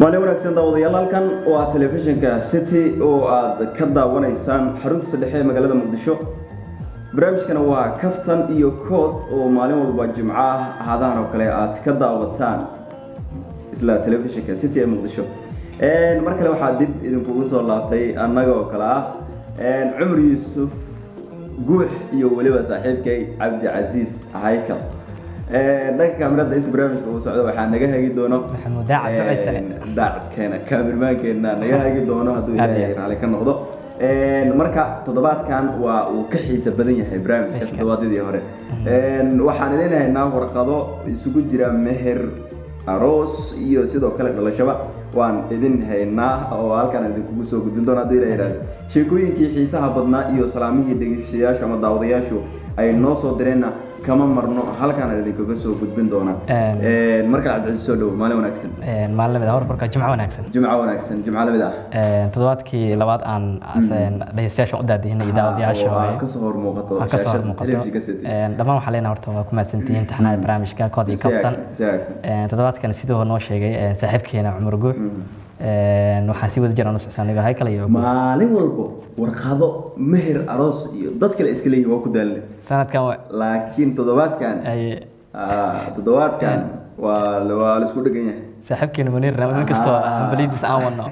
maalin wanaagsan daawadayaal halkan waa telefishinka city oo aad ka daawanaysaan xarunta saddexe ee magaalada muqdisho barnaamijkana waa kaftan iyo kood oo maalin walba jimco ah ahaadahan oo kale aad ka daawataan isla telefishinka city ee muqdisho mar kale waxaa dib idinkugu soo laabtay annaga oo kale ah cumar yuusuf guux iyo weliba saaxiibkay cabdicasiis haykal dhanka kaamirada inta barnaamijka uu socdo waxaa naga hagi doono maxamuud daacad ducayse daacadkeena kaamirmaankeena naga hagi doono hadduu ilaahay raali ka noqdo marka toddobaadkan waa uu ka xiisa badan yahay barnaamijka toddobaadyadii hore waxaan idin haynaa warqado isugu jira meher aroos iyo sidoo kale dhalashaba waan idin haynaa oo halkaan idinkugu soo gudbin doona hadduu ilaa yidhahdo sheekooyinkii xiisaha badnaa iyo salaamihii dhegeystayaashu ama daawadayaashu ay noo soo direenna kama marno halkaan idinkaga soo gudbin doona markale cabdicasiis soo dhowo maalin wanaagsan maalin lamid ah warbarka jimco wanaagsan jimco wanaagsan jimco lamid ah toddobaadkii labaad aan dhegeystayaashan u daadihinay daawadayaasha waa kasoo hor muuqato waxaa kasoo hor shaashada muuqato telefishinka city dhammaan waxaa leenahay horta waa ku mahadsantihiin taxnaha barnaamijka kood iyo kaftan Si wanaagsan. toddobaadkan sidoo noo sheegay saaxiibkeena cumar guux waxaan si wada jir aan u socsaa anigo haykal iyo maalin walbo warqado meher aroos iyo dad kale iska leeyihin waa ku daalle sanadkan wa- laakiin toddobaadkan ay ah, toddobaadkan waa waa la isku dhegan yahay saaxiibkeena muniir in kastoo hambalidiis aan wadno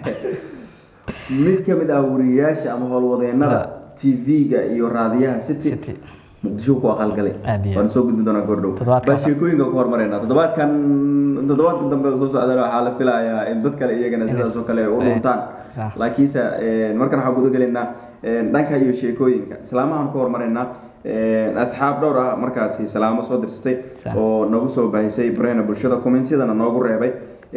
mid ka mid ah wariyayaasha ama howlwadeennada tv-ga iyo raadiyaha city City. muqdisho ku aqalgalay Aad iyo waan soo gudbin doonaa goordhow Toddobaadka bal sheekooyinka ku hormarayna toddobaadkan toddobaadka dambe oo soo socdana waxaa la filayaa in dad kale iyagana sidaas oo kale u dhuntaan Sax. laakiinse markan waxaan guda gelaynaa dhanka iyo sheekooyinka islaamahan ku hormaraynaa asxaab dhowr ah markaasi salaamo soo dirsatay Sax. oo nagu soo baahisay barahena bulshada kommentiyadana noogu reebay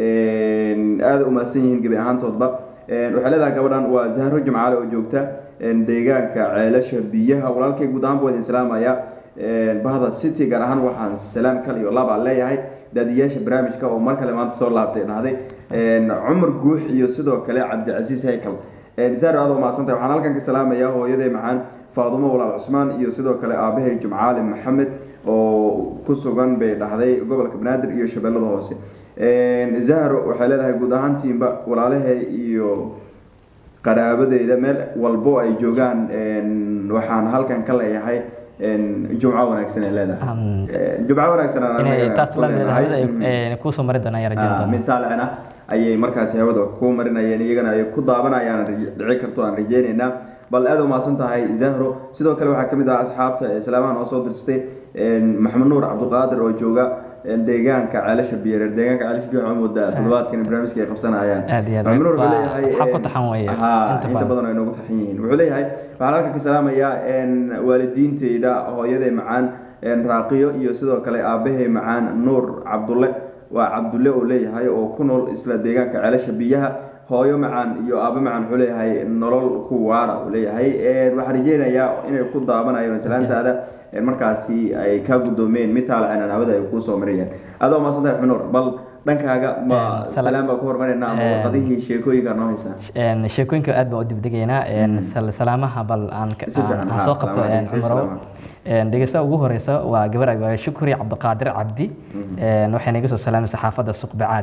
aada u mahadsan yihiin gebi ahaantoodba waxay leedahay gabadhan waa zahro jimcaale oo joogta deegaanka ceelasha biyaha walaalkay guud ahaan buu idin salaamaya bahda city gaar ahaan waxaan salaam kal iyo laba leeyahay daadiyaasha barnaamijka oo mar kale maanta soo laabtay dhahday cumar guux iyo sidoo kale cabdicasiis haykal zahro aad u mahadsantahay waxaan halkan ka salaamayaa hooyaday macaan faadumo walaal cusmaan iyo sidoo kale aabahay jumcaali maxamed oo ku sugan bay dhahday gobolka banaadir iyo shabeellada hoose zahro waxay leedahay guud ahaantiinba walaalahay iyo qaraabadeyda meel walbo ay joogaan waxaan halkan ka leeyahay jumco wanaagsan ay leedahay Um, jumco wanaagsan aan inay anaga taas ku la mid leenahay. hawada ay kuusoo mari doonaan ayaa rajayn Ah, doonaa mid taalicna ayay markaasi hawada ku marinayeen iyagana ay ku daabanayaan rij- dhici karto aan rajeynaynaa bal aad u mahadsan tahay zahro sidoo kale waxaa kamid ah asxaabta ee islaamahan oo soo dirstay maxamed nuur cabdiqaadir oo jooga deegaanka ceelasha biyareer deegaanka ceelasha biyareer waxaa moodaa toddobaadkan barnaamijka ay qabsanayaan Aad iyo aad. maxamed nuur wuxuu Waa leeyahay asxaab ku een, taxan weeye, haa, inta inta badan. badan ay noogu taxan yihiin wuxuu leeyahay waxaan halkan ka salaamayaa een, waalidiinteyda hooyaday macaan een, raaqiyo iyo sidoo kale aabahay macaan nuur cabdulle waa cabdulle oo leeyahay oo ku nool isla deegaanka ceelasha biyaha hooyo macaan iyo aabo macaan wuxuu leeyahay nolol ku waara uu leeyahay Een, waxaan rajeynayaa inay ku daabanayaan salaantaada een, markaasi ay ka gudoomeen mid taalacan hawada ay kuu soo marayaan adoo maasantahay xunuur bal dhankaaga ma Een, sala- salaam baa ku hormaraynaa ama Een, warqadihii sheekooyinka noo haysaa Een, sheekooyinka aad baan u dibdhigaynaa een, sal- salaamaha bal aan ka- Si fiican, aan- aan haa, soo qabto salaamaha, een, si cumarow salaamaha. Een, dhegeystaha ugu horeysa waa gabar waa shukri cabdiqaadir cabdi Een, waxay naga soo salaamaysa xaafadda suuq bacaad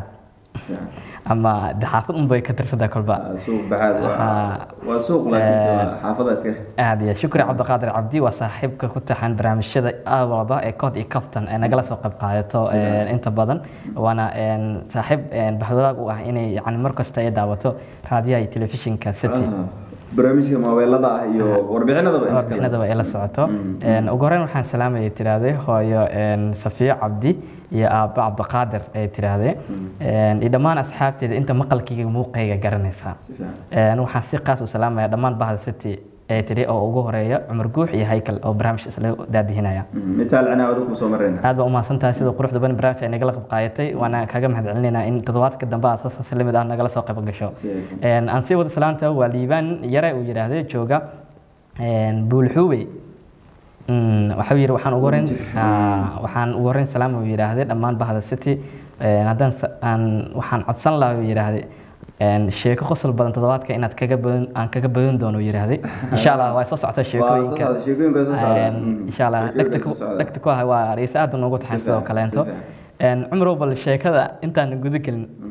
ama de xaafad unbay ka tirsantaa kolba Ah, suuq baxaad waa Haa. waa suuq laakiinse waa xaafada iska aad iyo shukri cabdiqaadir cabdi waa saaxiibka ku taxan barnaamijyada aad walba ee kood iyo kaftan ee nagala soo qayb qaadato een, inta badan waana een, saaxiib een, bahwadaag u ah inay yani mar kasta ay daawato raadiyaha iyo telefishinka city Ah, barnaamijka maaweelada ah iyo warbixinadaba inta kale. warbixinadaba ay la socoto Een, ugu horreyn waxaan salaamaya tiraahday hooyo een, safiyo cabdi iyo aabbo cabdiqaadir ay tiraahday Een, iyo dhammaan asxaabteeda inta maqalkayga muuqayga garanaysa Si fiican. Een, waxaan si qaas u salaamaya dhammaan bahda city ee tiri oo ugu horeeya cumar guux iyo haykal oo barnaamij isla daadihinaya Mm, mitaal cinaawada kusoo marayna aad baa u mahadsan tahay sida quruxda badan barnaamijka ay nagala qayb qaadatay waana kaaga mahad celinaynaa in toddobaadka dambe aad saas la mid ah nagala soo qayb gasho Si wanaagsan. Een, aan sii wada salaanta waa liibaan yare uu yidhaahday jooga een, buulxuubey Mm, waxau yidhi waxaan ugu horeyn ah, waxaan ugu horeyn salaam uu yidhaahday dhammaan bahda city Een, haddaan sa- aan waxaan codsan lahaa uu yidhaahday een, sheeko qosol badan toddobaadka inaad kaga badan aan kaga badan doono uu yidhaahday insha allah waa soo socota Waa soo sheekooyinka socda, sheekooyinka waa soo socda. Een, Mm, insha allah sheekooyinka dhegta soo ku socda. dhegta ku ah waa dhegeysta aad noogu taxan Si sidoo fiican, kaleento si fiican. Een, cumrow bal sheekada intaan guda gelin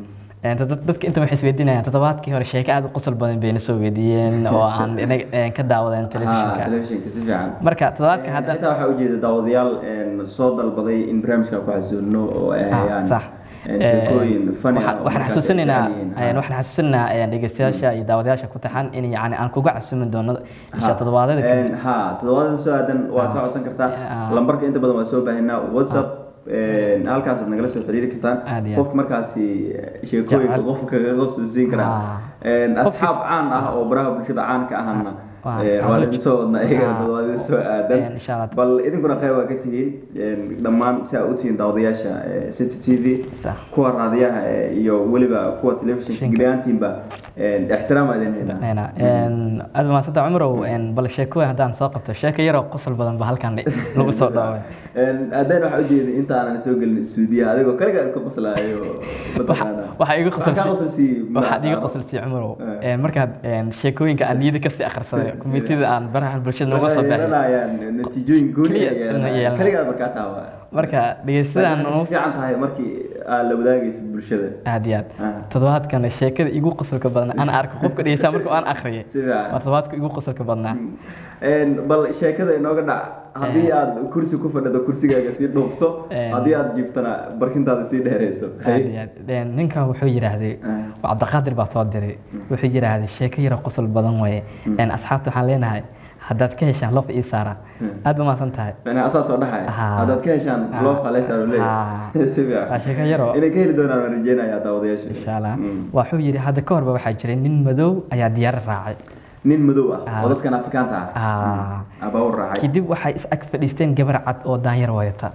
Een, dad- dadka inta waxay isweydiinayaan toddobaadkii hore sheeko aad u qosol badan bayna soo weydiiyeen oo aan inaga een, ka daawadeen Ah, telefishinka telefishinka si fiican marka toddobaadka hadda xitaa waxaa ujeeda daawadayaal een, soo dalbaday in barnaamijka ku xasuuno oo ay Ah, hayaan sax. een, sheekooyin funny ah Waxaan- oo waxaan markaas ay xasuusinaynaa jecel yihiin. een, Ah. waxaan xasuusinaynaa een, dhegeystayaasha iyo daawadayaasha ku taxan in yani aan kuga casuumi doono isha Ha. toddobaadada kadib Een, ha toddobaadada soo aadan waa soo codsan kartaa Ah. lambarka inta badan waa soo baahinaa whatsapp een, halkaasaad nagala soo xiriiri kartaan Aad iyo aad. qofka markaasi sheekooyinka Jecel. qofka kaga suusin karaa Ah. Een, Qofki- asxaab caan ah oo baraha bulshada caanka ahana Ah. een, Ah. waa idin soo wadnaa iyagana Ah. toddobaadada soo aadan Een, insha Allah. bal idinkuna qayb waa ka tihiin een, dhammaan si aa u tihiin daawadayaasha ee, city t v Sax. kuwa raadiyaha ee, iyo weliba kuwa telefishinka Shinka. gebiyaantiinba een, ixtiraam aa idin haynaa Ayna, een, aad maasanta cumrow een, bal sheekooyin haddaan soo qabto sheeko yaroo qosol badan ba halkan lagu soo dhaaway haddana waxaa ujeeda inta aanan soo gelin suudiya adigoo kaligaa isku qoslaayo mataqaanaa waxaa iga Waxaa kaa qoslsii waxaad iga qoslsii cumarow Een, markaad een, sheekooyinka aan niyada kasii akhrisaday komitida aan baraha bulshada nooga soo baahay yeelanayaan natiijooyin gooni Kaliya ay inay yeelanayaan yeelanayaan. kaligaa markaa taawa marka dhegeystadan si fiican tahay markii aad la wadaagaysid bulshada aad iyo aad Ah. toddobaadkan sheekada igu qosolka badan aan arko qofka dhegeysta marka aan akhriyay si fiican waa toddobaadka igu qosolka badnaa Een, bal sheekada inooga dhac haddii aad kursi ku fadhido kursigaaga sii dhuubso Een. haddii aad jiiftana barkintaada sii dheereyso aad iyo aad Een, ninkan wuxuu yidhaahday Ah. waa cabdiqaadir baa soo diray wuxuu yidhaahday sheeko yaro qosol badan waye Een, asxaabta waxaan leenahay haddaad ka heshaan loof ii saara aad ba mahadsan tahay macnaa asaa soo dhaxaya Ah. haddaad ka heshaan Ah. loof haleysaan Ah. leeyahay si waa fiican sheeko yaroo inay ka heli doonaan waan rajeynayaa daawadayaasha insha allah Mm. wuxuu yidhi hadda ka horba waxaa jiray nin madow ayaa diyaar raacay nin madow ah Ah. oo dadkan afrikaanta ah Ah. abaa u raacay kadib waxay is ag fadhiisteen gabar cad oo daanyar wayata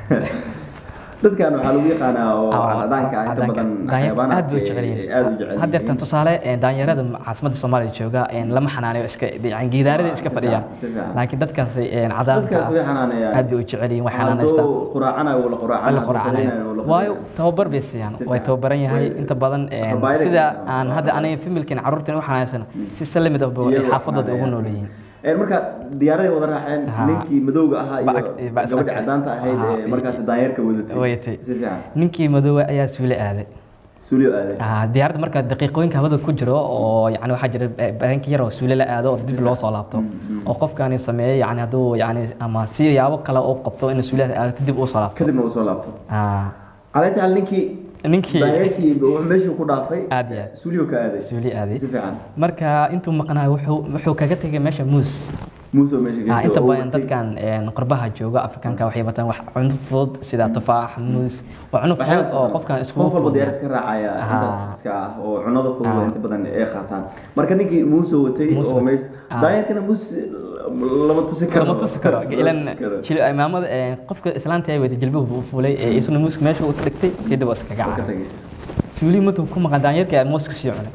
dadkan waxaa lagu yaqaanaa oo Ah, cadaanka ah inta cadaanka. badan Daanyar xayawaanaadka aad bay u jecel yihiin. aad u jecel haddeertan tusaale ee, daanyarada caasimadda soomaaliya jooga een, lama xanaanayo iska yani gidaarada Ah, iska si fadhiyaan fiican, si fiican. laakiin dadkaasi een, cadaanka dadkaas way ah, xanaanayaan aad bay u jecel yihiin way xanaanaystaan hadduu quraacanayo wala quraacanayo la hadduu quracanayo qadaynayo wala waayo qadaynayo. tababar bay siiyaan Si way fiican. tababaran yahay Way- inta badan een, Habaayada sida siiyaan. aan hadda aniga familkan carruurtan u xanaanaysano si salamid ah bay Iyagoo xaafadooda ugu xanaanayaan. nool yihiin Een, marka diyaaraday wada raaceen Ha. ninkii madowga ahaa Ba- iyo ba- isla gabadhi kale. cadaanta ahayd Ha. ee markaas daanyarka wadatay Wadatay. si fiican ninkii madoowe ayaa suule aaday suuliyo aaday Ah, diyaaradda marka daqiiqooyinka hawada ku jiro oo yani waxaa jira eh, bareenka yar oo suule la aado oo dib loo soo laabto oo qofkani sameeyey yani hadduu yani ama si yaabo kale u qabto in suule aado kadib uu soo laabto kadibna uu soo laabto Ah, calay tacal ninkii ninkii daanyarkii wuxuu meeshii ku dhaafay aad iyo aad suuliyo ka aaday suule aaday si fiican marka intuu maqnaa wuxuu wuxuu kaga tegay meesha muus muusoo meesha Ah, geystay inta oo badan watay. dadkan een, qurbaha jooga afrikaanka waxay wataan wax cunto fudud sida tufaax muus waa cunno fudud waxyaalahaas oo oo qofkan qof isku walba diyaar iska raacaya Ah. intaas iska ah oo cunada fudud Ah. inta badan ay qaataan marka ninkii muusoo watay Muus oo watay. meesha Ah. daanyarkana muus lama tusi karo lama tusi karo Lama ilan tusi karo. jil imaamada ee, qofka islaanta ay wada jilbuhu buu fuulay ee isna muuska meesha uu dhigtay kadib waa iskaga Ka caaray tagay. suuli madu ku maqan daanyarka ayaa muuska sii cunay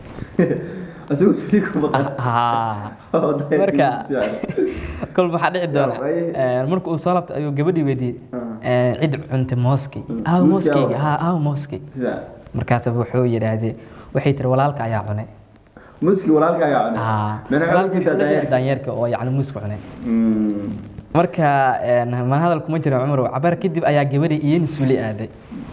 asigu suuliyo ku maqan Ah, oo daanyarkii Marka- muus sii cunay. kol maxaa dhici doona Yaa, waaye. Ee, marka uu soo laabtay ayuu gabadhii weydiiyey Ah. ee, cid cuntay mooskii Mm. aaw Muuskii mooskeyga aawa? haa aaw mooskii Sida, markaas wuxuu yidhaahdee waxay tiri walaalka ayaa cunay muuskii walaalka ayaa cunay Ah, Mana waxaa walaalka u jeedaa wuxuu leeyahay daanyarka? daanyarka oo yacni muuska cunay Mm. marka een, man hadal kuma jiro cumar cabaar kadib ayaa gabadhii iyana suuli aaday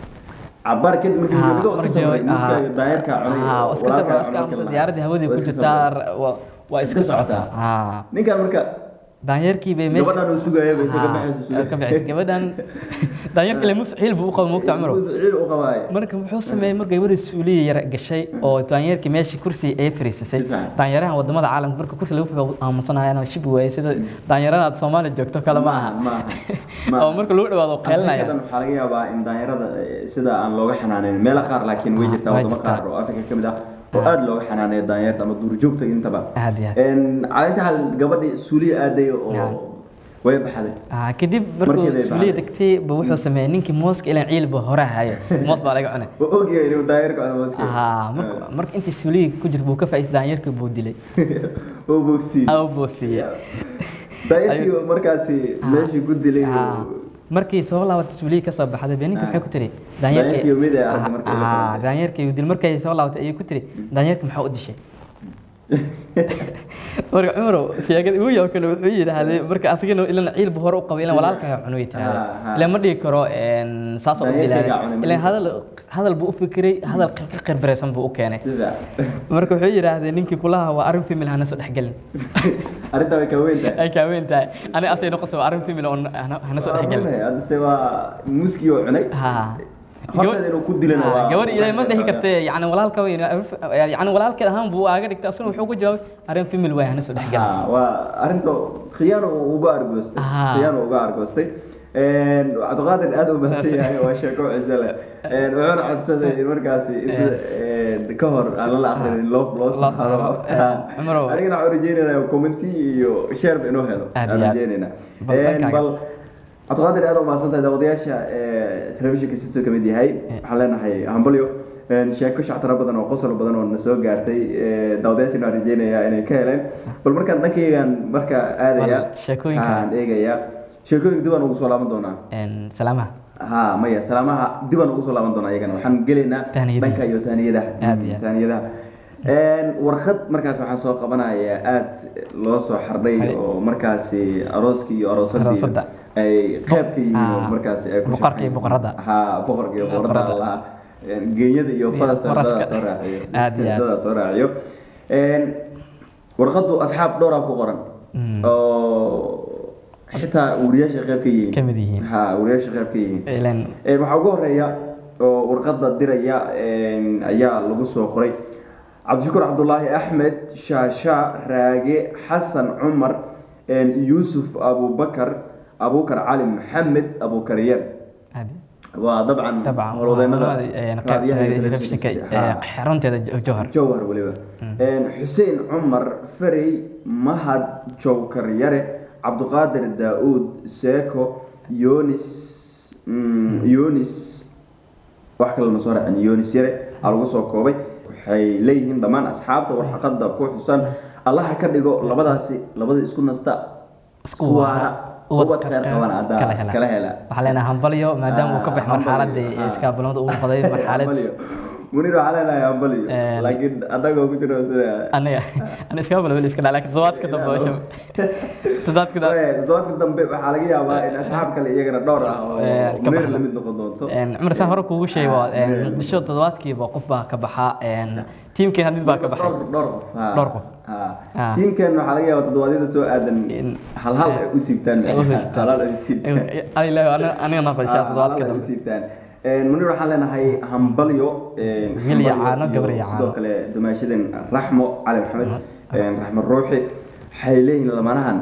cabaar kadib markii Ah, gabadha iska markii- sabray muuskaaga ah, daanyarka cunay ah, oo iska walaalka sabra, cunay iska aamusa, markii diyaaradii hawadii waa ku iska jirtaa sabray. waa waa iska Iska socotaa. socotaa Ah, ninkan marka daanyarkii bay meesha gabadhan uu sugaya bay inta ka Ah, baxaysa suuliyo. ka baxaysa gabadhan daanyarka le mus xiil buu u qaba moogta cumar Muus ciil u qabaay marka wuxuu sameeyey mar gabadhii suuliya yar gashay oo daanyarkii meeshii kursi ay fariisisay Si fiican. daanyarahan wadamada caalamka marka kursi lagu figo aamusanayaan shib waayey sida daanyarada aad Soomaaliya joogto kale ma aha ma aha oo marka lagu dhawaado qeelinaya Afrikadan waxaa laga yaabaa in daanyarada eh, sida aan looga xanaaneyn meelo qaar laakiin way Ah, jirtaa way wadamo jirtaa. qaar oo afrika ka mid ah oo aad looga xanaaneeyo daanyarta ama duurjoogta intaba aad iyo aad Een, caleenta hal gabadhi suuliya aaday oo Yeah. way baxday Ah, kadib markuu Markeeday suuliya baxday. degtay ba wuxuu sameeyey ninkii mooska ilan ciil buu hore hayo moos baa laga cunay oo ogyahay inuu daanyarka cuno mooska Ah, marka- marka intii suuliya ku jirta buu ka faa'iistay daanyarkii buu dilay oo bogsii aw buu siiyey daanyarkii oo markaasi meeshii ku dilay Ah, oo- markii soo laabatay suuliya ka soo baxday bee ninka Ah. maxay ku tiri Daanyarkii mid ay aragtay markay la Ah, kulantay. daanyarkii uu dil markay soo laabatay ayuu ku tiri daanyarkii maxaa u dishay marka cumarow sheegada ugu yaab kale wuxuu yidhaahday marka asagana ilan ciil buu hore u qabay ilan walaalka cunay Ah, tiraahday ah. ilan ma dhigi karo een, saas oo u Daanyarkaygaa dilaaday cunay, ma ilan dhihi hadal hadal buu u fikiray hadal ka khirbaraysan buu u keenay sida marka wuxuu yidhaahdee ninkii kulaha waa arrin femil hana soo dhexgelin arrintaa way ka weyn tahay ay kaaweyn tahay ani asay noqoto waa arrin femil oo hana hana soo dhexgelin haddase waa muskii oo cunay ha horteeda inuu ku dilana waa gabadh ilaahay ma dhihi kartee yani walaalka weyn yani walaalkeed ahaan buu aaga dhigtay asuna wuxuu ku jawaabay arrin femil waay hana soo dhexgelin Ha, waa arrinta khiyaano uu uga argoostay Ah. khiyaano uga argoostay cabdiqaadir aad u mahadsan yahay waa sheeko ciise leh wuxuuna codsaday in markaasi inta ka hor aan lala akhrin loo loo Loo saaro. Eh, Cumarow. anigana waxaan rajeynayna commenti iyo share inuu helo Aad aan iyo aad. rajeynayna Bal dhankaaga. bal cabdiqaadir aad u mahadsan tahay daawadayaasha telefishinka sitoo kamid yahay waxaan leenahay hambalyo Een, sheeko shactara badan oo qosol badan oo na soo gaartay ee, daawadayaashana waan rajeynayaa inay ka heleen bal markaan dhankaygaan marka aadaya Bal sheekooyinka. aan eegaya sheekooyinka dib aan ugu soo laaban doonaa salaamaha ha maya salaamaha dib aan ugu soo laaban doonaa iyagana waxaan gelaynaa Tahniyadaha. dhanka iyo tahniyadaha Aad iyo aad. tahniyadaha Een, warqad markaas waxaan soo qabanayaa aad loo soo xardhay Hay. oo markaasi arooskii iyo aroosadii Aroosadda. ay qeyb ka yihiin oo Ah, markaasi ay ku boqorka iyo shaqeeyeen. boqoradda. ha boqorka iyo boqoradda Boqoradda. allaha Een, geeyada iyo faraska faraska. dadaa soo raaciyo Aad iyo aad. dadaa soo raaciyo Een, warqaddu asxaab dhowraa ku qoran Mm. oo xitaa wariyaasha qeyb ka yihiin Ka mid yihiin. ha wariyaasha qeyb ka yihiin ilan Een, waxaa ugu horeeya oo warqadda diraya een, ayaa lagu soo qoray cabdishakuur cabdulaahi axmed shaasha raage xasan cumar een, yuusuf abubakar abukar cali maxamed abukar yar aad waa dabcan dabcan howlwadeennada waa raadiyaha iyo telefishinka telefishinka. Ha. xarunteeda jowhar jawhar weliba Een, xuseen cumar ferey mahad jowkar yare cabdiqaadir daa-uud seeko yonis mm, yonis wax kale ma soo raacin yonis yare aa lagu soo koobay waxay leeyihiin dhammaan asxaabta warxaqada ku xusan allaha ka dhigo labadaasi labada isku nasta Isku isku waara, waara ubad ubad khayr kala qaban haddaa hela. kala hela waxaa leenahay hambalyo maadaama uu ka baxay Ah, hambalyo. marxaladii Ah. iskaabulamada ugu baday marxalad Hambalyo. munir waxaa leenahay hambalyo Een. laakiin adagoo ku jiro sida aniga ana iskaabula weli iska dhaa laakiin toddobaadka dambe oo shab- toddobaadka dambe Ee, toddobaadka dambe waxaa laga yaabaa in asxaab kale iyagana dhowr ah oo Ee, ka munir baxda. la mid noqon doonto Een, cumar saa hore kuugu sheegay waa een, Munir. muqdisho toddobaadkiiba qof baa ka baxa een, tiimkeen hadid baa ka baxay dhowr dhowr qof ha. Dhowr qof. Ha. Ah. tiimkan waxaa laga yaabaa toddobaadyada soo aadan In- hal hal ay u siibtaan Ay u siibtaan. hal hal ay u siibtaan Ilaahay, aniga- aniga naqashaa toddobaadka Ah, hal hal ay u dambe siibtaan Een, munir waxaan leenahay hambalyo een, Wiil iyo hambalyo caano, iyo gabar iyo sidoo caano. kale dumaashadan raxmo cali maxamed een, raxmo ruuxi waxay leeyihiin lamanahan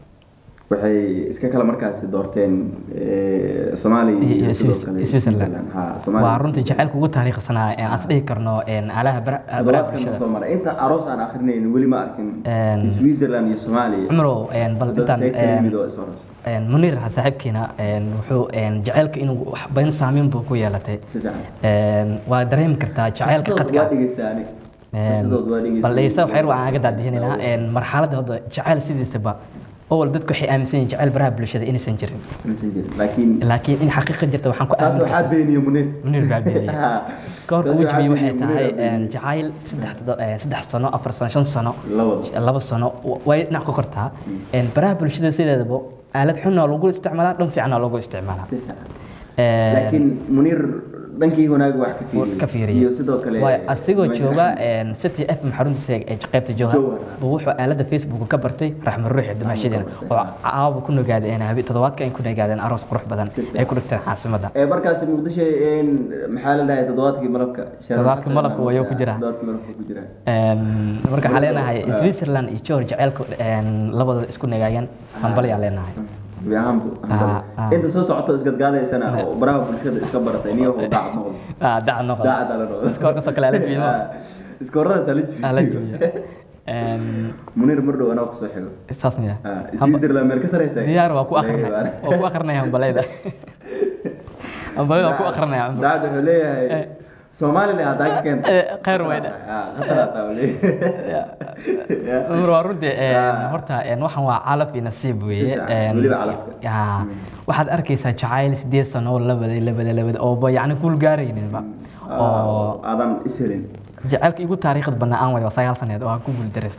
waxay iska kala markaasi doorteen ee, soomaaliya iyo iyo sidoo Swiss- kale Switzerland. ha Soomaaliya waa iyo runtii Switzerland. jacaylka ugu taariikhsanaa ee aan is dhihi karno een, alaha bara- baraha toddobaadkan bulshada soo maray inta aroos aan akrinayn weli ma arkin Een, switzerland iyo soomaaliya cumrow een, bal dad intaan see kala een, yimid oo is aroos een, muniir saaxiibkiina een, wuxuu een, jacaylka inuu wax badan saameyn buu ku yeelatay si fiican Een, waa dareemi kartaa jacaylka Qisadood qadka waa dhegeystaa ani qisadood waa dhegeystaa bal dhegeysta waxyar waan aga daadihinayna een, marxaladda hadda jacayl sidiisaba awal dadku waxay aaminsan yihiin jacayl baraha bulshada inaysan jirin Maysan jirin. laakiin laakiin in xaqiiqa jirta waxaan ku taas aamin waxaa beeniye munir munir baa beeniyey Ha. koorka Taas ugu waxaa jabiyey waxay beeniyey, Munir tahay baa beeniyey. een, jacayl saddex toddo- een, saddex sano afar sano shan sano Labada. laba sano wa- way dhinac ka kortaa Een, baraha bulshada sideedaba aalad xunna lagu isticmaalaa dhan fiicna loogu isticmaalaa si fiican Een, laakiin munir dhankii wanaag wax ka fiiriyey ka fiiriyey iyo sidoo kale waayo asigoo Meesha jooga Axmed. een, city f xaruntiisa ee qaybta jowhar Jowhar. buu wuxuu aalada facebook ka bartay raxma ruuxi dumaashadeena bartay, oo caawa ku nagaadeen habi toddobaadka ay ku nagaadeen aroos qurux badan Si fiican. ay ku dhigteen caasimada ee markaasi muqdisho een, maxaa la dhahay toddobaadkii malabka Sharon Toddobaadkii Xasan malabka baa wayuu markaa- ku jiraa. toddobaadkii malabka ku jiraa Een, marka waxaa leenahay Ah. switzerland iyo jowhar jaceylka een, labadooda isku nagaageen hambalyaa leenahay Gebi ahaanba, Ah, ah. inta soo socoto isgadgaadaysana oo baraha bulshada iska baratay niyo oo daacad noqdo Ah, daacad noqda daacad ala noqdo iskoorkasoo kale ala jibiyo iskooradaas ala ala jibiyo jibiyo Een, munir mar dhow anaa kusoo xigo saas miya Ah, switzerland meel ka sareysa diyaar waa ku akrinaya waa ku akrinaya hambalayda hambalayda waa ku akrinaya cumar daacad wuxuu leeyahay somaliland haddaa ka keenta Eh, khayr weyne qatar hataa uu leeyahay cumar waa runtii een, Ah. horta een, waxan waa calaf iyo nasiib weeye fiican, een, weliba calafka. yaa, waxaad arkaysaa jacayl sideed sano oo labaday labaday labaday ooba yacni kuul gaarayninba oo aadan is helin jacaylka igu taariikhda banaa aan wayo waa sagaal saneed oo aan ku guuldareysta ka hor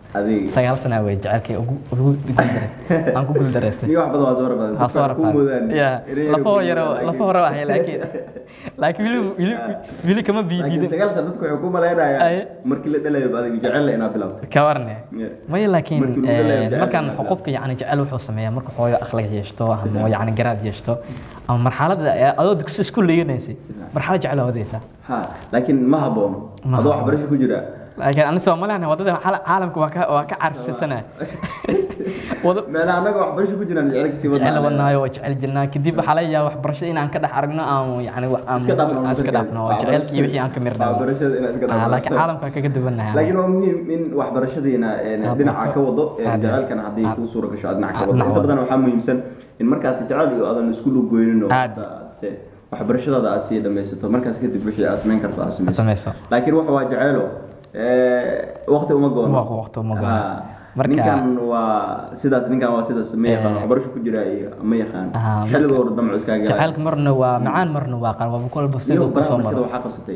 adiga sagaal sana wey jecelkay ugu ugu guuldareystay aan ku guuldareystay niga wax badan waa soo rabadan Waa soo ku moodaan ya inay yar lafo ku yaro moodaan, lafo hore ahay laakiin laakiin wili wili wili kama laakiin biidiidin sagaal sano dadku waxay ku malaynayaa Ay. markii la dhalayo adiga jecel la inaad bilowtay ka warne Yeah. maya laakiin Markii lagu dhalayo eh, jecel markaan inaad qofka yani jecel wuxuu sameeyaa marka hooyo akhlaaq yeeshto ama fiican. yani garaad yeeshto ama marxaladda eh, adoo dugsi isku leeyanaysay fiican. marxalad jecel wadaysaa ha laakiin ma haboono Ma adoo haboono. waxbarasho ku jira laakiin ani Soomaaliyan wadada caala- caalamka waa ka waa ka carfisanahay wada meelaha annaga waxbarasho ku jiraan jecelka sii jecel wadnaa wadnaayo oo jecel jirnaa kadib waxaa laga yaabaa waxbarashada inaan ka dhex aragno aan yani wax aan iska dhaafno aan iska dhaafno oo jecelkii wixii aan ka mirdhano waxbarashada inaad iska Ah, dhaafno laakiin caalamka waa kaga duwanahay laakiin waa muhiim in waxbarashadiina een, Aad dhinaca barto. ka wado een, Aad. jacaylkana haddii Aad. kuu suura gasho aad dhinaca ka Aad wado dhinaca inta wado. badan waxaa muhiimsan in markaas jacayl iyo aadan isku lugoynin oo Aad. hadda se waxbarashadaada aad sii dhamaysato markaas kadib wixii aad samayn karto aad samayso samayso laakiin waxa waa jacaylo waqti uma goono Waq- waqti uma goono. Ha. Marka- ninkan waa sidaas ninkan waa sidaas ma yaqaan Eh. waxbarasho ku jira iyo ma yaqaan Ah, marka- xilliga hore damco iskaaga jacaylka marna waa macaan marna waa qar waa kolba iyo sidoo ku baraha soo bulshada maro waxaa qabsatay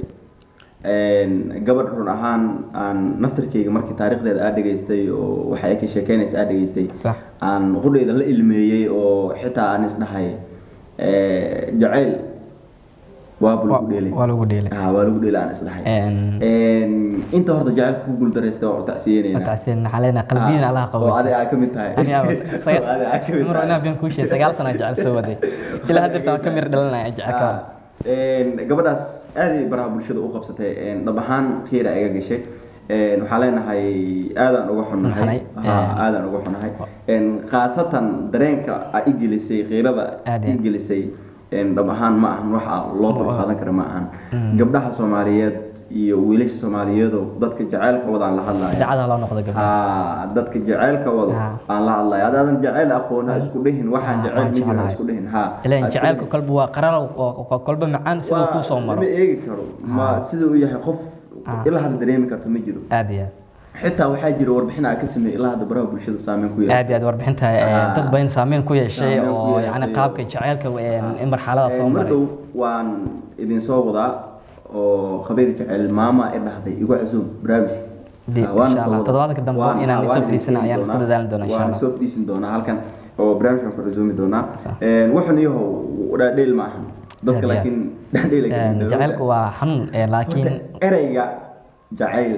een, gabadh run ahaan aan naftarkeyga markii taariikhdeeda aad dhegaystay oo waxa ay ka sheekeynaysa aad dhegaystay Sax. aan qudheyda la ilmeeyey oo xitaa aan isdhahay eh, jacayl waaba lagu dheelay waa lagu dheelay Ah, waa lagu dheelay aan isdhahay Een, Een, inta horta jacaylka ku guuldareystay waa tacsiyeynayna matacsiin xaleena qalbiina allaha oo qabo adiga aa ka mid tahay ani aba Oo adiga aa ka mid mar tahay. inaan been kuu sheegay sagaal sana jecel soo waday ilaa hadda waan ka mir dhalanaya jecelka Ah, een, gabadhaas aad ay baraha bulshada u qabsatay een, dhab ahaan khiira iga gashay Een, waxaan leenahay aadaan uga xunnahay Xunnahay, Ha, een. aadaan uga xunnahay Een, khaasatan dareenka aa i gelisay khiirada Aad i iyo- gelisay een, dhab ahaan ma ahan waxa loo dulqaadan kara ma ahan gabdhaha soomaaliyeed iyo wiilasha soomaaliyeedoo dadka jacaylka wadaan la hadlaya dacada loo noqdo gabdha Ah, dadka jacaylka wado Ha. aan la hadlayo haddaadan jacayl aqoon ha isku dhihin waxaan Ha, jacayl waan midna ha jeclahay. isku dhihin ha ilaan ha isku jacaylka dhihin. kolba waa qarar oo kolba macaan siduu Waa- kuu soo maro lama eegi karo ma sida uu yahay qof Ah. ilaa hadda dareemi karto ma jiro aad iyo xitaa waxaa jira warbixin aan ka sameeyay ilaa hadda baraha bulshada saameyn ku yeelay aad iyo aad warbixinta eh, Ah. dad badan saameyn ku yeeshay Saameyn ku oo yeeshay yani oo- qaabka jacaylka eh, in marxalada soo Een, maray mardow waan idin soo wadaa oo khabiir jacayl maama i dhahday igu cusub barnaamijka Dib, Ah, waana insha soo Allah. wadaa. Toddobaadka dambe Waan- inaan ah, isoo waan idin fadhiisana keeni ayaan isku doonaa. dadaali doonaa, insha waan Allah. soo fadhiisin doonaa halkan oo barnaamijkan ku cusumi doonaa Sax. Een, wuxun iyahow dhaadheel ma ahan dadka Aad iyo aad. laakiin dhaadheel ay ka Een, yihiin. jacaylku waa xanuun eh, laakiin Horta, ereyga jacayl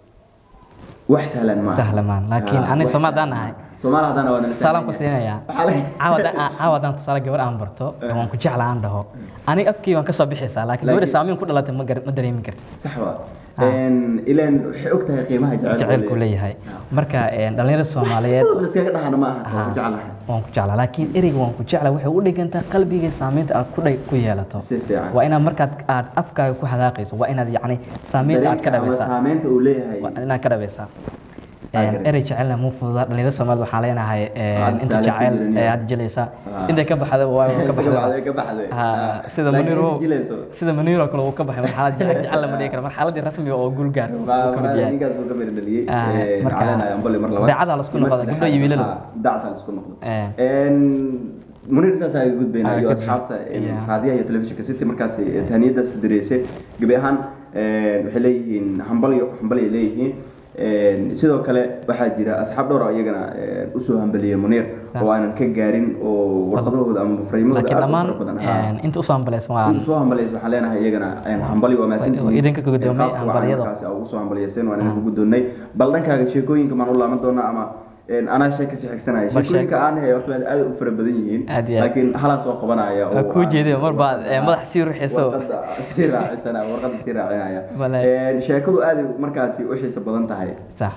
wax sahlan ma aha. Sahlan maahan. Laakiin Ah, ani wax Soomaali sahlan haddaan nahay, maaha. Soomaali haddaan waa nala salaam ku sahlan yahay. siinayaa Waxaa laga- caawadan caawadan tusaale gabar aan barto waan ku jeclaa aan dhaho aniga afkii waan kasoo bixaysaa laakiin gabadha Laakiin- saameyn ku dhalatay ma gar- ma dareemi karti sax waa Ah. Een, ileen waxay og tahay qiimaha jacaylku jacaylku leeyahay marka een, dhalinyarada soomaaliyeed Sidaba la iskaga dhahana ma aha Ah. waan jeclahay waan ku jeclaa laakiin ereyga waan ku jeclaa waxay u dhigantaa qalbiga saameynta aad ku dhay ku yeelato si fiican waa inaad markaad aad afkaaga ku hadaaqayso waa inaad yacni saameynta aad ka Dareenka ama dhabaysaa saameynta uu leeyahay waa inaad ka dhabaysaa Aa, Een, garan. erey jecelna muu fududaa dhalinyarada soomaalida waxaa leenahay een, Aad inta isaala isku jecel jirin, ee yaa. aad jelaysaa Ah. intay ka baxda waa ka baxda baxday ka baxday Ha, Ah. sida Laakiin Muniro inta jilayso sida Muniro kale uu ka baxay marxalad jecel jecel lama dhihi karo marxaladii rasmiga oo guul gaar uu Ma- ka mid ma- yahay ninkaas uu ka mid dhaliyay Ah, Een, marka- caleen ayaan bali mar labaad daacada la isku Mar noqdo, saddexaad. gabdho iyo wiilalo. Ah, daacada la isku noqdo Eh. Een, munir intaas ayaa gudbaynaa Ah, iyo gudbay. asxaabta een, Yeah. raadiyaha iyo telefishinka city markaas tahniyadaas dareysay gebi ahaan een, waxay leeyihiin hambalyo hambalyo leeyihiin Een, sidoo kale waxaa jira asxaab dhowr ah iyagana een, usoo hambaliyey munir Sax. oo aanan ka gaarin oo warqadahooda ama fariimahooda laakiin aad u dhammaan fara badan Ha. een, inta usoo hambaleysan waan soo hambaliyay waxaan leenahay iyagana een, hambalyo waa mahadsantihiin idinka ka guddoomay Qaabka wacan hambalyada. markaasi aa ugu soo hambaliyaseen waan idinku guddoonnay bal dhankaaga sheekooyinka maan u laaban doonaa ama een, anaa sheeka si xigsanaya Bal sheekooyinka aan hayo waqti aad u fara badan yihiin Aad iyo aad. laakiin halaan soo qabanaya Waa oo kuu aan- jeedin, mar baad, warqadda- ee, madax sii ruxayso. warqadda sii raacisana warqadda sii raacinaya Bale. Een, sheekadu aad ay markaasi u xiiso badan tahay sax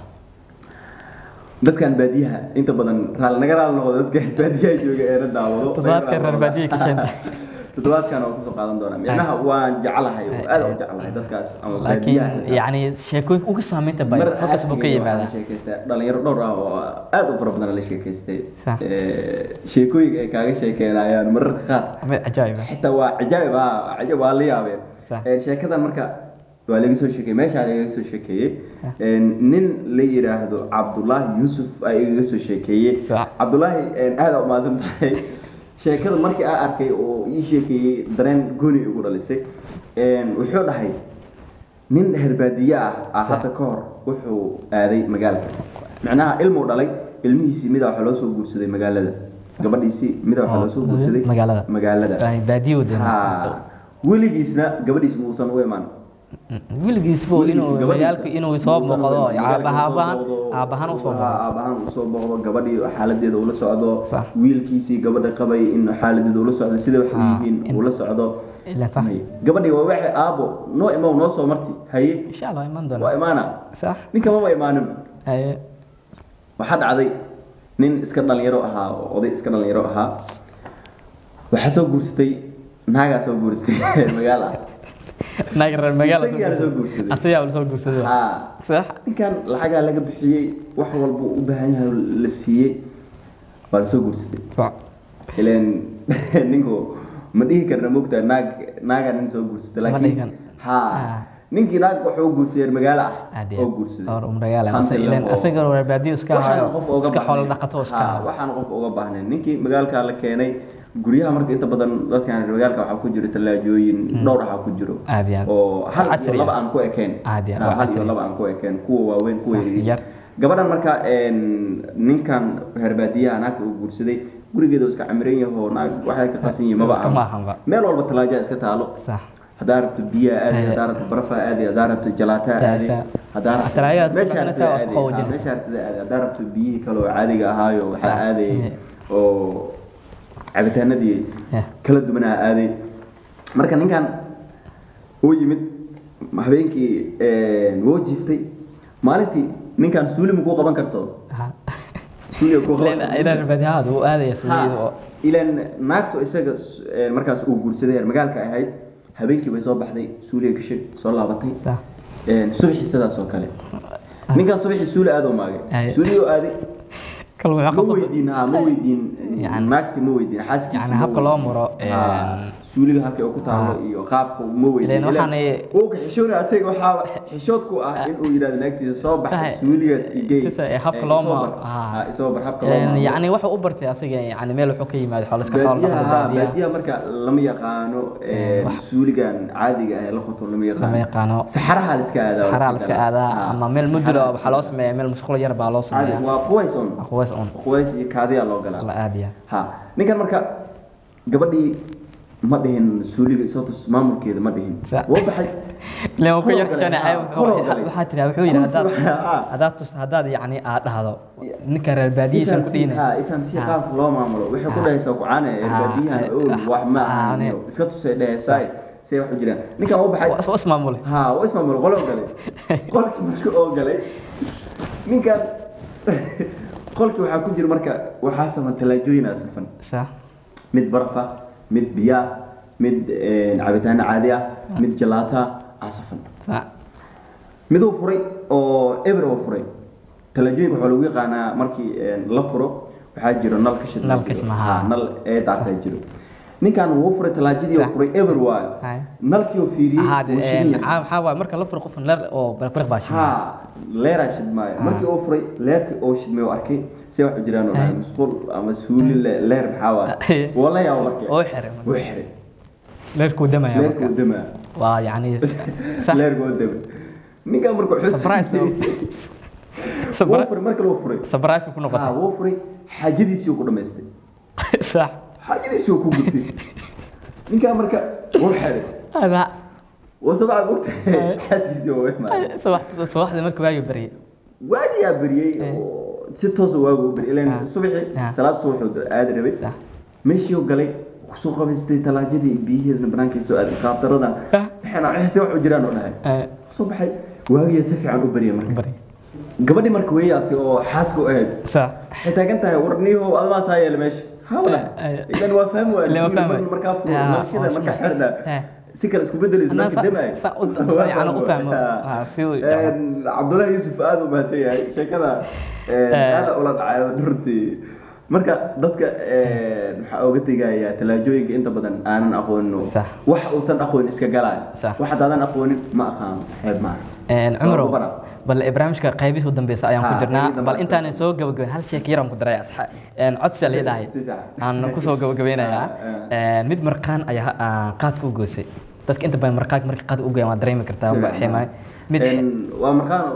dadkan baadiyaha inta badan raali naga raali noqdo dadka baadiyaha jooga ee na daawado Toddobaadkan reer baadiyaha ka sheenta. toddobaadkan oo kusoo qaadan doona micnaha waan jeclahay oo aad u jeclahay dadkaas ama baadiyaha laakiin yacni sheekooyinka uga saameynta badan halkaas buu ka yimaadaa sheekaysta dhalinyaro dhowr ah oo aad u fara badan la sheekaystay Sax. Ee, sheekooyinka ay kaaga sheekeynayaan mararka qaar mid cajaa'ib ah xitaa waa cajaa'ib ah cajaa'ib waa la yaabeen Sax. Ee, sheekadan marka waa laga soo sheekeeyey meeshaa laga soo sheekeeyey Een, nin la yidhaahdo cabdulaahi yuusuf aa igaga soo sheekeeyey Sax. cabdulaahi een, aad aa umahadsan tahay sheekada markii aa arkay oo ii sheekeeyey dareen gooni igu dhalisay Een, wuxuu dhahay nin reer baadiye ah ah hadda ka hor wuxuu aaday magaalka macnaha ilmuu dhalay ilmihiisii midaa waxaa loo soo guursaday magaalada gabadhiisii midaa waxaa loo soo guursaday magaalada. magaalada Ay, baadiyo de ha weligiisna gabadhiis muusan u imaan wiligiisba inuu Weligiis, gabadhiisa magaalka inuu soo muusan u boqdo imaan. Magaalka aabahaan inuu soo boqdo. aabahaan usoo Ha, boqdo aabahaan usoo boqdo gabadhii xaaladeeda ula socdo Sax. wiilkiisii gabadha qabay in xaaladeeda ula socdo sida wax u Ha, yihiin in- ula socdo Ilaa sax. May. gabadhii waa waxay aabo noo imow noo soo marti haye insha allah iman waa doona imaana sax ninka maba imaanin haye waxaa dhacday nin iska dhalinyaro ahaa oo oday iska dhalinyaro ahaa waxaa soo guursatay naagaa soo guursatay magaal ah naag reer magaala Isagaa la soo guursaday. asagaa la soo guursaday haa sax ninkan lacagaa laga bixiyey wax walba u baahan yahay la siiyey waa lasoo guursaday Sax. ileen ninku ma dhihi karna mogtaa naag naagaa nin soo guursatay Ma laakiin dhihi karno. haa Ah. ninkii naag wuxuu guursadeen magaalo ah Aad iyo oo aad. guursaday Or magaala Hanti ase ileen labo. asaga reer baadiyo iska waxaan hayo qof uga iska xoolo baahnayn. dhaqato iska Haa, hayo waxaan qof uga baahnayn ninkii magaalka la keenay guryaha marka inta badan dadkan reer magaalka waxaa ku jiro talaajooyin dhowr waxaa ku jiro Aad iyo aad. oo hal iyo Casri laba ah. aan ku ekeen Aad iyo aad, Haa, waa hal iyo casri. laba aan ku ekeen kuwa waaweyn kuwa Sax, yaryar yar. gabadhan marka een, ninkan reer baadiyaha naagta uu guursaday gurigeeda uu iska camiran yahay oo naag waxay ka qasan yihiin maba Kama aha. ahanba. meel walba talaaja iska taalo sax haddaa rabto biyaa aadi Aad. haddaa rabto barafa aadi haddaa rabto jalaataa aadi Jalaataa. haddaa rabto Talaajada meesha dadka rabtida waa aadi qaboojinaysa. Haa, meesha rabtida aadi haddaa rabto biyihii kale oo caadiga ahaayo waxaa Sax. aaday Eh. oo cabitaanadii Eh. kala duwanaa aaday marka ninkan uu yimid habeenkii een, wuu jiiftay maalintii ninkan suuli ma kuu qaban karto Ha. suuli kuu qaban ileen ileen reer baadiyaha uu aadaya suuliga oo Ha, ilaan naagtu isaga s- een, markaas uu guursaday reer magaalka ahayd habeenkii bay soo baxday suuliga gashay soo laabatay sax Een, subaxii sidaas oo kale ninkan subaxii suuli aad u maagay Ay. suuligii oo aaday kal wuxuu ma qasab weydiin ha ma weydiin Yani- naagtii ma weydiin xaaskiisa yani ma habka weydiin. loo maro, Ha, een, suuliga halkay uu ku taalo Ha. iyo qaabka ma weydiin Ileen waxaan Ileen ay- uu ka xishoonaya asaga waxaa xishood ku ah in uu yidhahdo naagtiisa soo bax Tahay. suuligaas igey Sida ay habka Een, loo isoo maro. bar. Ha. Ha, isoo bar habka loo Een, maro yacni wuxuu u bartay asaga yani meel wuxuu ka yimaado xoolo iska xoolo baadiyaha dhaqda haa, baadiyaha baadiyaha marka lama yaqaano een, wax- suuligan caadiga ah ee la qoto lama yaqaano lama yaqaano saxaraha la iska aadaa saxaraa la iska aadaa Ha, ama meel muddo saxaraha oo waxaa loo sameeyaa meel musqulo yar baa loo caadi sameeyaa waa quways un quways un quways iyo kaadiyaa loo galaa la aadiya ha ninkan marka gabadhii ma dhihin suuliga isoo tus maamulkeeda ma dhihin Sa- wuu baxay ileen wuu ku Koroo yar galay, xishoonaya, ha, wuxuu- koroo galay. waxaa tiraa wuxuu yidhi haddaad Koroo galay, ha. haddaad tus haddaad yacni aad dhahdo ninka reer baadiyihiisan ku dhiinay ha ifahamsiya Ha. qaabka loo maamulo waxay ku Ha. dhahaysaa kucaane Ha. baadiyahan Eh, owl wax ma ha, ahan ne. iyo iska tusay dhahaysaa see wax u jiraan ninkan wuu baxay waa ismaamule ها واسمه من الغلو قالي قولك مركو او قالي من كان قولك waxaa ku jira marka waxaa saman talaajooyin asafan sax mid barfa mid biyaa mid cabitaan caadi ah mid jalaata asafan sax mid uu furay oo eber uu furay talaajooyinka waxaa lagu yaqaanaa markii la furo waxaa jiro nal ka shid Nal ka shid, ha. nal ee daaqay jiro ninkan wuu furay talaajadii uu Sax. furay eber waayo Hay. nalkii uu fiiriyey Aha, wuu shidan yahay. waxaa waaye marka la furo qofkan leer oo barqbarq baa shidan ها leeraa shidmaayo markii uu furay leerkii uu shidmay oo arkay si wax u jiraan oo dhahay Ay. musqul ama suuli le- leer maxaa waa Ay. wala yaa markii oo xiray wuu xiray leerkuu damaya leerkii marka uu damaa waa yacni sax leerkii uu damay ninkan markuu xus Surprise, oo. wuu sabra furay markii uu furay sabrays ku haa noqotay wuu furay xaajadiisii uu ku dhamaystay sax xaajadiisii uu ku gutay ninkan marka wuu xiray ada wuu sabca mogta Ay. xaaskiisii oo imaaday subax subaxdii marka waagi baryay waagiyaa beriyey oo si toosa waagu u beriyey Ah. ilaan subaxii Ah. salaad subaxuu aadi rabay sax meeshii uu galay kusoo qabaystay talaajadii biyiheedana banaanka soo aaday qaabdaradan Ah. waxayna waxay wax u jiraan oo dhahay Eh, soo baxay waagiya si fiican u bariyay marka baryay gabadhii marka way yaabtay oo xaaska u ahayd sax waxay taagan tahay warniyahow adamaas haa yeela meesha haa u dhahay Eh, eh. idan waa fahmi waa Ileen waa suuli fahmay. marka markaa furo Ah, naqshada oo marka shuma. xirna Eh. si kale isku bedelayso Anaa marka sa- damay sa- u- sa- yacni u fahmo. Ah, si uu- cabdullaahi yuusuf aada u mahadsan yahay sheekada Eh. aada ula dhacayo runtii marka dadka waxaa oga tegayaa talaajooyinka inta badan aanan aqoonin Sax. wax uusan aqoonin iska galaan Sax. wax haddaadan aqoonin ma aqaano xeeb maaha Een, cumaro Waa ku bara. bal barnaamijka qaybihiisa u dambeysa ayaan ku Ha, jirnaa qaybihii dambe bal intaanan soo gabagabeyn hal sheek yaraan ku daray asxa- een, codsi aan leedahay Si fiican. aan kusoo gabagabeynayaa Ah, Een, mid marqaan ayaa ah, qaadka u goysay dadka inta badan marqaanka marka qaad u goyaan waa dareemi kartaa Si waa fiican. ximay mid Een, waa markaan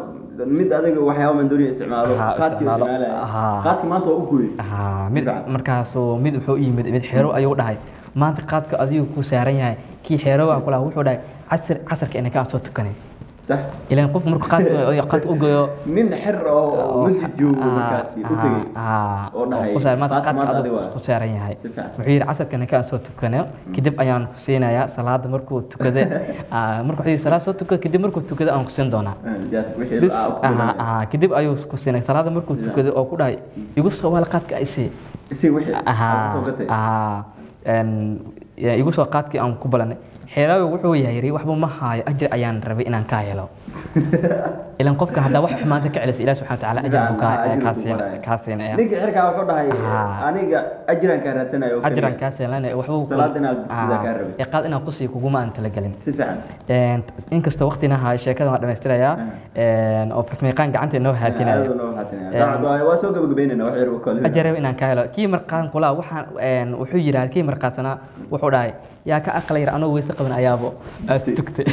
mid adiga waxyaaba mandooniya isticmaalo Ha, qaadkii isticmaalo. isticmaalaya Ha. qaadkii maanta waa u gooyey haa Si mid fiican. markaasuu mid wuxuu u yimid mid xero ayuu dhahay maanta qaadka adigu ku saaran yahay kii xerowa kula wuxuu dhahay casir casarka inay kaa soo tukanay sax ilaan qofku markuu qaadka qaadka u goyo nin xer oo masjid joogo markaasi u tegey oo dhahay, ku saaran maanta qaadka maanta qaadka adiga adigu waa. ku saaran yahay Si fiican. wuxuu yidhi casarka inay kaa soo tukanayo kadib ayaan ku siinayaa salaada markuu tukada ah, markuu wuxuu yidhi salaad soo tukado kadib markuu tukado aan ku siin doonaa jaadka wixii bis aa ku aha, bilaabay. aha, kadib ayuu ku siinay salaada markuu Sida. tukado oo ku dhahay igu soo waal qaadka ay sii isaga wixii aa ahaa kusoo gatay ahaa een, ya, igu soo qaadkii aan ku balanay xeeraawi wuxuu yahay waxba ma haayo ajir ayaan rabay inaan kaa helo ilan qofka haddaa wax xumaanta ka celisa ilaah subxana watacaala ajir buu kaa- Ajir buu kaa siin- qoraya. kaa siinaya ninka xerkaa wuxuu dhahay Ah. aniga ajiraan kaa raadsanayo oo ajiraan keliya. kaa siinlanaya waxbuu Salaad inaad dukida kaa rabay. ee qaad inaan kusii kuguma aan talagelin si fiican Een, inkastoo waqtina hayo sheekada waan dhamaystirayaa een, oo farsamayaqaan gacanta inoo haatinaya aad noo haatinaya dabcan waa- waa soo gabagabeynayna wax yar oo kale ajaraba inaan ka helo kii marqaan kula waxaan een, wuxuu yidhaahda kii marqaansanaa wuxuu dhahay yaa ka aqlayr anoo weyse qaban ayaabo aas tugtay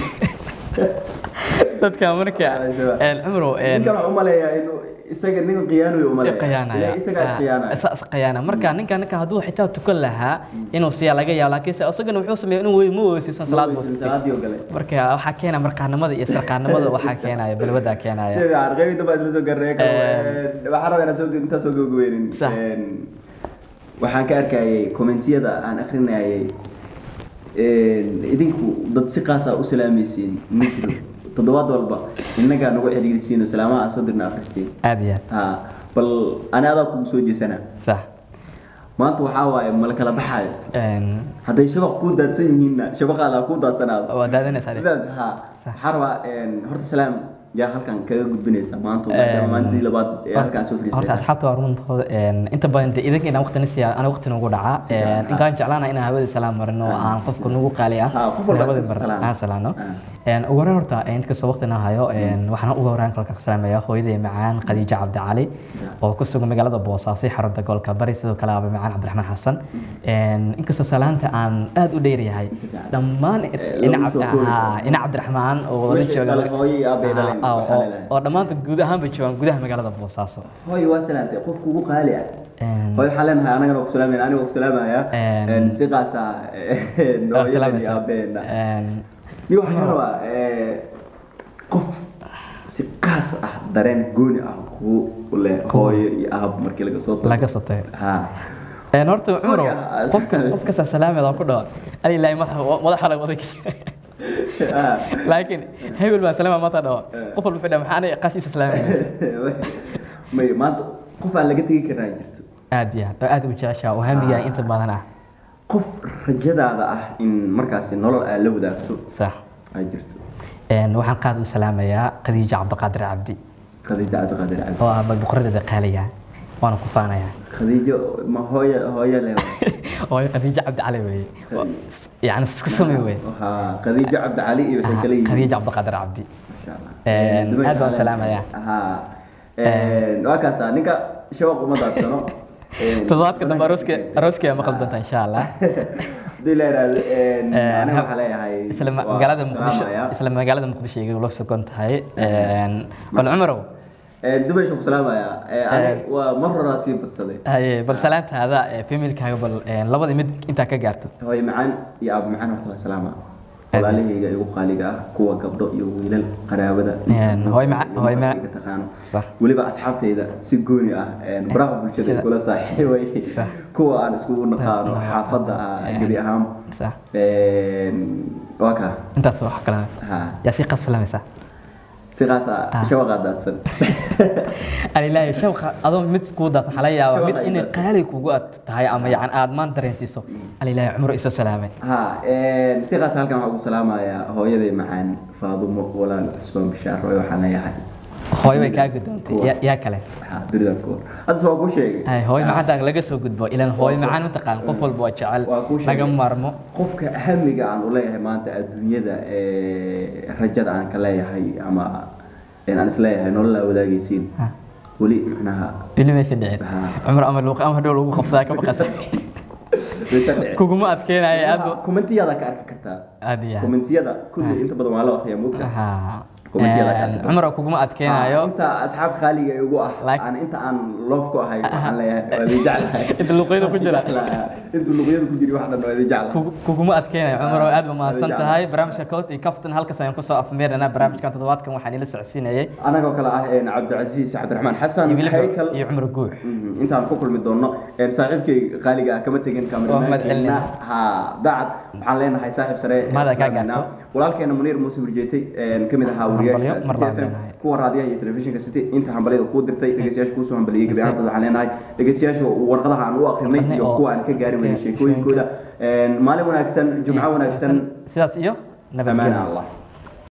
dadka marka een, cumrow een, ninkan waxaan u maleeyaa inuu isaga nin khiyaanoy u maleeyaa khiyaanaya Ilaa isagaa iskhiyaanaya Isa- is khiyaana marka ninka ninka hadduu xitaa tukan lahaa inuu siyaa laga yaabo laakiinse isagana wuxuu sameeyay inuu wey ma weysaysan salaad buu tugtay salaadii oo kale marka waxaa keena marqaanimada iyo sarqaanimada waxaa keenaya balwadaa keenaya si fiican qeybta baa isla soo gaarnay waxaan rabaa inaan soo intaa soo gabagabeynin Sax. Een, waxaan ka arkayay kommentiyada aan akrinayay een, idinku dad si qaasa u salaamaysiin ma jiro toddobaad walba innagaa nagu xiriirsiin oo salaamaha aan soo dirna akrisiin aad iyo aad ha bal ani adaa kugu soo jeesanaa sax maanta waxaa waaye mala kala baxaayo Een, hadday shabaq kuu daadsan yihiinna shabaqaadaa kuu daadsanaado waa daadanaysaa adiga. Fahmt? ha waxaan rabaa een, horta salaam yaa halkan kaga gudbinaysa maanta maadaama Een, maalintii labaad ee halkan soo horta fadhiistay asxaabta waa runtooda een, inta badan dee idinka inaan waqti nasiya ana waqti nagu dhacaa Si fiican, Een, ha. inkaan jeclaana inaan hawada salaam marino oo aan qofka nagu qaali ah Ha, qof walba hawada iska mar- salaam. aan salaano Ha. Een, ugu horreyn horta een, inkastoo waqti na hayo een, waxaan ugu horreyn kalka ka salaamaya hooyaday macaan khadiija cabdi cali oo ku sugan magaalada boosaaso xarunta gobolka bari sidoo kale aba macaan cabdiraxmaan xasan Een, inkastoo salaanta aan aad u dheeryahay Si fiican. dhammaan Eh, ina lagu soo Cabdi- koobi ha, karo. ina cabdiraxmaan oo la Wixii jooga dhalay hooyo iyo aabay dhaleen, Ah, waxaa oo- leedahay. oo dhammaanta guud ahaan bay joogaan gudaha magaalada boosaaso hooy waa salaantay qofka ugu qaali ah Een, hooy waxaan leenahay anagana ku salaamayna aniga ku salaamaya Een, Een, si qaasa waa hooyada iyo salaamaysaa. aabeena Een, iyo waxaan rabaa ee, qof si qaas ah dareen gooni ah kugu leh hooyo iyo aab markii laga soo tago laga sotay ha een horta cumro Marka- qofka qofka sa salaameeda ku dhawa ali ilaahay madaxa madaxa laga waday Ha. laakiin hebel baa salaama mata dhawa qof walba wuxuu dhaha maxaa aniga qaas isa salaamay may maanta qof aan laga tegi karaa jirto aad iyo aad oo aad u jeceshaa oo hamigaa inta badan ah qof rajadaada ah in markaasi nolol aad la wadaagto sax ay jirto een waxaan qaad u salaamayaa khadiija cabdiqaadir cabdi khadiijo cabdiqaadir cabdi oo ah boqoradeeda qaaliga waana ku faanayaa khadiijo ma hooyo hooyo leh oo khadiija cabdi cali weeye yani isku samay weye ha khadiijo cabdi cali iyo waxay kala yihiin khadiija cabdiqaadir cabdi Masha Allah. Een, Dumasha aad baan Ale. salaamayaa. ha Een, waa kaasa ninka shabaq uma daadsano Een, toddobaadka dambe arooska badankiisa- arooska maqal doonta insha allah haddii la yidhaahdo een, Een, aniga waxaa leeyahay isla ma- waa magaalada muqdisho salaamaya. isla magaalada muqdisho iga la sugan tahay een bal cumarow Een, dumasha ku salaamaya Ee, aniga waa mar horaa sii badsaday haye bal salaantaada ee familkaaga bal een, labada mid intaa ka gaarto hooyo macaan iyo aabo macaan horta waa salaama walaalahayga igu qaaliga ah kuwa gabdho iyo wiilal qaraabada Een, hooyo macaan- iyo hooyo marka macaan. iga taqaano sax weliba asxaabtayda si gooni ah een, baraha bulshada Sida- kula saaxiibay Sax. kuwa aan iskugu naqaano Ah, xaafadda ah een, gebi ahaan sax Een, waa kaa intaas wax kale ha yaa si qas salamaysaa si qaasa Ah. shawaqaa daadsan alilaahi shawqa adoo mid kuu daadsan waxaa laga yaabaa mid Shawaqa ay inay daadsan. qaali kugu ad tahay ama yacan aad maan dareensiiso alilaahi cumro isoo salaamay ha een, si qaasa halkan waxaa ugu salaamayaa hooyaday macaan faadumo walaal cusmaan bishaar hooyo waxaan leeyahay hooyo way kaa gudoontay Kuwa. yaa- yaa kale waxaa duridan ku hor hadda waa kuu sheegay Ay, hooyo macaanta laga soo gudbo ilaan hooyo macaan mataqaan qof walba waa jecel Waa kuu sheegay. laga maarmo qofka hamiga aan u leeyahay maanta adduunyada ee rajada aan ka leeyahay ama een aan isleeyahay nololaa wadaagaysiin Ha. weli macnaha weli maysa dhicin Ha. cumar ama luuq ama hadhow lagu qabsadaa ka baqasa waysa dhici. kuguma adkeenaya aad Waxaa- kommentiyada ka arki kartaa aad iyo aad kommentiyada kulli inta badan waa la akhriyaa moogta Ha. Commentiyada ka cumar oo kuguma adkeenayo inta asxaab qaaliga igu ah Like- aan inta aan loof ku ahay waxaan leeyahay waa idin jeclahay Inta luqyada ku jira. inta luqyada ku jira wax dhan waa idin jeclahay Kugu- kuguma adkeenayo cumar oo aad ba mahadsan Adiga. tahay barnaamijka cout iyo kaftan halkaas ayaan kusoo afmeernaa barnaamijkan toddobaadkan waxaan ila socodsiinayay anagoo kale ah een, cabdicasiis cabdiraxmaan xasan iyo weliba haykal iyo cumar guux Mhm, intaan ku kulmi doono een, saaxiibkay qaaliga ah kama tegin Waa mahad kameramaankeena celinayna. ha dacad waxaan leenahay saaxiib sare ee Mahad kaa islaamina. gaarto. walaalkeena muniir muuse hurjeetay een, ka mid ahaa Hambalyo, wariyaasha mar City baan FM, leenahay. kuwa raadiyaha iyo telefishinka city inta hambalyada kuu dirtay dhegeystayaasha kuusoo hambaliyey gabi ahaantood waxaan leenahay dhegeystayaasha warqadaha aan u akrinay Aqrinay iyo oo- kuwa aan ka gaari weynay sheekooyinkooda Een, maalin wanaagsan jumco wanaagsan sidaas iyo amaan nabadgelyo allah